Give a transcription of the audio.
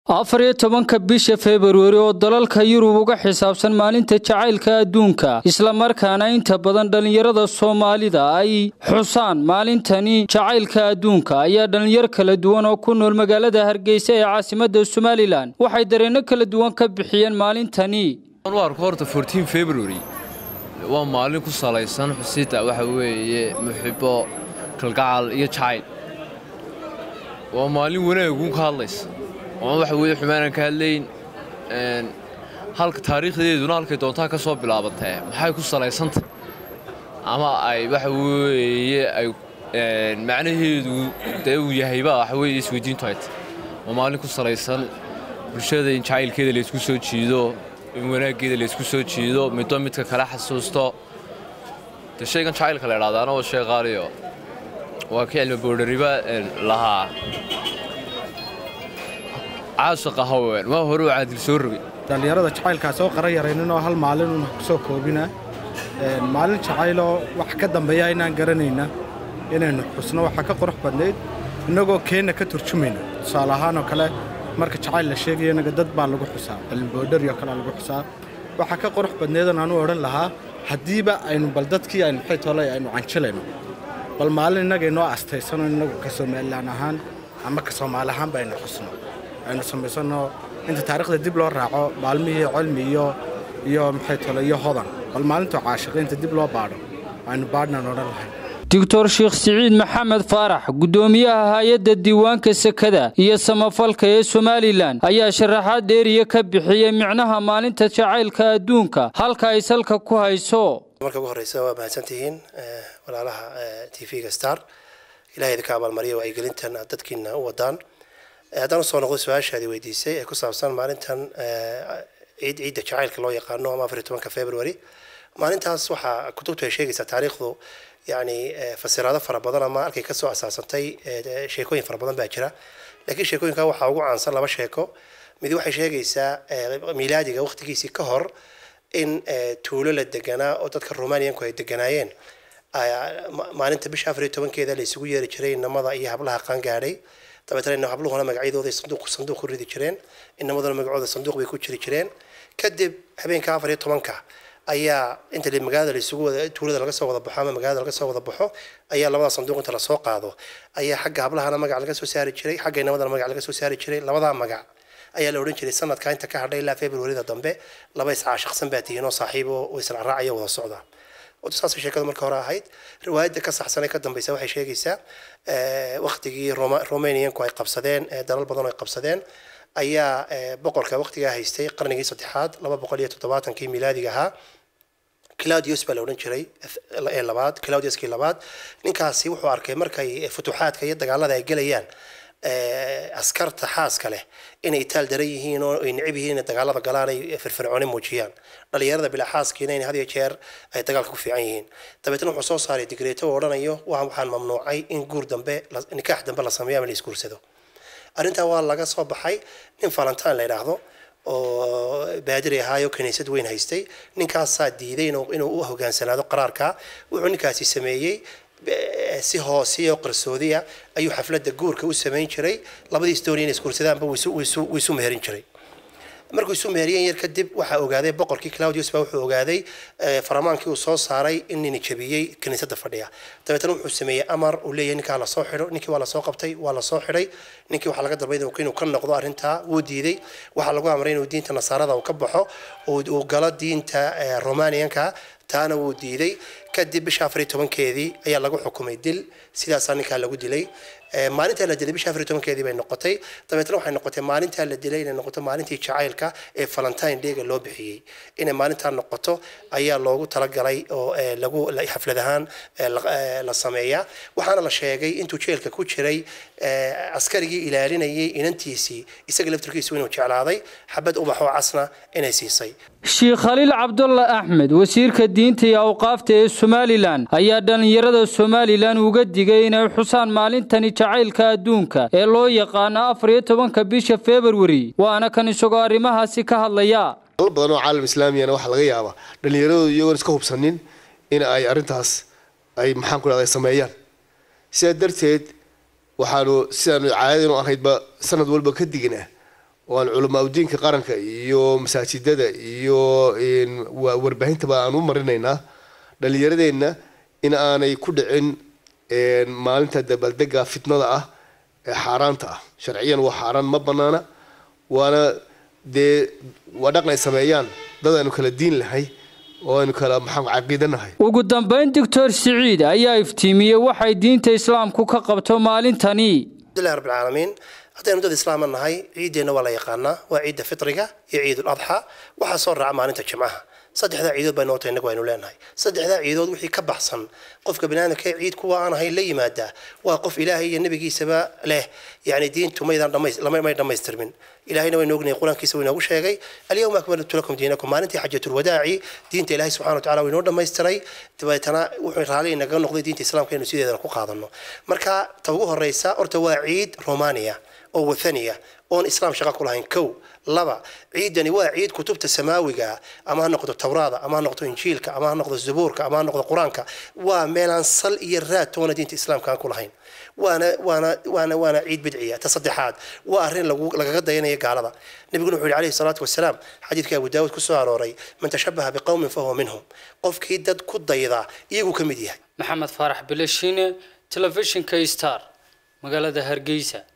afar iyo tobanka bisha februari oo dalalka yurub uga xisaabsan maalinta jacaylka adduunka islamarkaana inta badan dhallinyarada soomaalida ay xusaan maalintani jacaylka adduunka ayaa dhallinyar kala duwan oo ku nool magaalada hargeysa ee caasimada somalilan waxay dareenno kala duwan ka bixiyeen maalintani arko horta fortin february waa maalin ku salaysan xusida waxa weeye muxibo kalgacal iyo jacayl waa maalin wanaaguun ka hadlaysa oon waxa weye xumaanan ka hadlayn halka taariikhdeeduna halkay doontaa ka soo bilaabatee maxay ku salaysantah ama ay waxa weeye ay macnaheedu dee uu yahayba waxa weye isweydiintu hayta waa maalin ku salaysan bulshada in jacaylkeeda laysku soo jiido in wanaaggeeda laysku soo jiido middo midka kale xasuusto de shaygan jacaylka la idhahdaana waa shay qaaliyo waa ka cilmi boodhariba lahaa caashaqa haween waa hore u caadil soo rogay dhallinyarada jacaylkaa soo qara yaraynin oo hal maalin un ku soo koobina maalin jacayloo wax ka dambeeya inaan garanayna inaynu xusno waxaa ka qurux badnayd innagoo keenna ka turjumayna tusaale ahaanoo kale marka jacayl la sheegaya inaga dad baa lagu xusaa cilmiboodharioo kalea lagu xusaa waxaa ka qurux badnaydan aanu odhan lahaa haddiiba aynu bal dadkii aynu maxay tolay aynu canjilayno bal maalin innaga inoo astaysano innagu ka somalilan ahaan ama ka soomaali ahaanba aynu xusno aynu samaysanno inta taarikhda dib loo raaco maalmihii cilmi iyo iyo maxay tole iyo hodan bal maalintoo caashiqiinta dib loo baadho aynu baadhnaan odhan lahayn doctor sheekh siciid maxamed faarax guddoomiyaha hay-adda diiwaanka sekada iyo samafalka ee somalilan ayaa sharaxaad dheeriya ka bixiyey micnaha maalinta jacaylka adduunka halka ay salka ku hayso marka ugu horreysa waa mahadsantihiin walaalaha t v-ga star ilahay idinka abaalmariya wacyigelintan aad dadkiina u wadaan haddaan usoo noqdo su-aashaadii weydiisay ee ku saabsan maalintan ciid ciidda jacaylka loo yaqaano ama afar iyo tobanka february maalintaas waxaa kutubtu ay sheegaysaa taariikhdu yacni fasiraado fara badan ama halkay kasoo asaasantay sheekooyin fara badan baa jira laakiin sheekooyinka waxaa ugu caansan laba sheeko mid waxay sheegaysaa miilaadiga waqtigiisii ka hor in tuulo la deganaa oo dadka romanianku ay deganaayeen maalinta bisha afar iyo tobankeeda la isugu yeeri jiray inamada iyo hablaha qaangaadhay dabeetana habluhuna magacyadooday sanduuq sanduuq ku ridi jireen inamaduna magacooda sanduuq bay ku jiri jireen kadib habeenka afar iyo tobanka ayaa inta magaalada laisugu wada tuulada laga soo wada baxo ama magaalada laga soo wada baxo ayaa labada sanduuq inta lasoo qaado ayaa xagga hablahana magac laga soo saari jiray xagga inamadana magac laga soo saari jiray labadaa magac ayaa la odhan jiray sanadka inta ka hadhay ilaa februarida dambe laba iscaashaqsan baa tihiin oo saaxiibo oo isla raacaya wada socda saasay sheekadu marka hore ahayd riwaayadda ka saxsan ee ka dambeysa waxay sheegaysaa waktigii romanianku ay qabsadeen dalal badan oo ay qabsadeen ayaa boqorka waqtigaa haystay qarnigii saddexaad laba boqol iyo toddobaatankii milaadiga ahaa claudius baa la odhan jiray ee labaad claudiuskii labaad ninkaasi wuxuu arkay markay futuuxaadka iyo dagaalada ay gelayaan askarta xaaska leh inay itaal daran yihiin oo ay necib yihiin inay dagaalada galaan ay firfircooni muujiyaan dhalinyarada bilaa xaaskiina in had iyo jeer ay dagaalka ku fiican yihiin dabeetna wuxuu soo saaray digreeto oo odhanayo waxaan mamnuucay in guur dambe nikaax dambe la sameeyo ama la isguursado arrintaa waa laga soo baxay nin valentin la yidhaahdo oo baadiri ahaayo kiniisad weyn haystay ninkaasaa diiday inuu u hogaansanaado qaraarka wuxuu ninkaasi sameeyey si hoosiya oo qarsoodiya ayuu xafladda guurka u samayn jiray labadii story inay isguursadaanba wuu isu meherin jiray markuu isu meheriyeen yar kadib waxaa ogaaday boqorkii claudius baa wuxuu ogaaday faramaankii uu soo saaray in nini jabiyey kiniisadda fadhiya dabeetana wuxuu sameeyey amar uu leeyahay ninkaa lasoo xidho ninkii waa lasoo qabtay waa lasoo xidhay ninkii waxaa laga dalbay inuu ka noqdo arrintaa wuu diiday waxaa lagu amray inuu diinta nasaarada uu ka baxo uu galo diinta romanianka taana wuu diiday kadib bisha afar iyo tobankeedii ayaa lagu xukumay dil sidaasaa ninkaa lagu dilay maalintaa la dilay bisha afar iyo tobankeedii bay noqotay dabeetna waxay noqotay maalintaa la dilay inay noqoto maalintii jacaylka ee valentine dayga loo bixiyey inay maalintaa noqoto ayaa loogu talagalay oo lagu xaflad ahaan la sameeyaa waxaana la sheegay intuu jeelka ku jiray askarigii ilaalinayay inantiisii isaga laftirkiisu inuu jeclaaday xabad ubaxoo casna inay siisay sheekh khaliil cabdulla axmed wasiirka diinta iyo awqaafta ee somalilan ayaa dhallinyarada somalilan uga digay inay xusaan maalintani jacaylka adduunka ee loo yaqaano afar iyo tobanka bisha februari waana kan isagoo arrimahaasi ka hadlaya dalal badan oo caalam islaamiyana waxaa laga yaabaa dhallinyaradoodu iyagoon iska hubsanin in ay arrintaas ay maxaan ku dhahday sameeyaan sidaa darteed waxaanu sidaanu caadadinu ahaydba sanad walba ka dignaa oo aan culamaa udiinka qaranka iyo masaajidada iyo warbaaxintaba aan u marinaynaa dhalinyaradeenna in aanay ku dhicin maalinta dabaaldega fitnada ah ee xaaraanta ah sharciyan waa xaaraan ma banaana waana dee waa dhaqan ay sameeyaan dad aynu kala diin lahay oo aynu kala maxaa caqiidanahay ugu dambayn doctor siciid ayaa iftiimiyey waxay diinta islaamku ka qabto maalintani alhamdulillahi rabbil caalamiin haddaynu dad islaama nahay ciiddeenna waa la yaqaanaa waa ciidda fitriga iyo ciidul adxa waxaa soo raaca maalinta jimcaha saddexdaa ciidood baa noota innagu aynu leenahay saddexdaa ciidood wixii ka baxsan qofka baniaadamka ee ciid kuwa aan ahayn la yimaadaa waa qof ilaahay iyo nebigiisaba leh yani diintu maydaan may dhammaystirmin ilahayna waynu ognahay qur-aankiisa wuu inoogu sheegay alyawma akmaltu lakum diinakum maalintii xajatulwadaaci diinta ilaahay subxana wa tacala waynoo dhammaystiray dabeetana wuxuu raalli inaga noqday diinta islaamka inuu sideedana ku qaadano marka ta ugu horeysa horta waa ciid romania oo wathaniya oon islaam shaqo ku lahayn kow laba ciidani waa ciid kutubta samaawiga ama ha noqdo tawraada ama ha noqdo injiilka ama ha noqdo zabuurka ama ha noqdo qur-aanka waa meelaan sal iyo raad toona diinta islaamka aan ku lahayn waana waana waana waana ciid bidciya ta saddexaad waa arrin lagu lagaga dayanaya gaalada nabiguna wuxuu yihi calayhi salaatu wasalaam xadiidka abu daawud ku soo arooray man tashabaha biqowmin fahuwa minhum qofkii dad ku dayda iyaguu ka mid yahay maxamed faarax bilashine telefishinka star magaalada hargeysa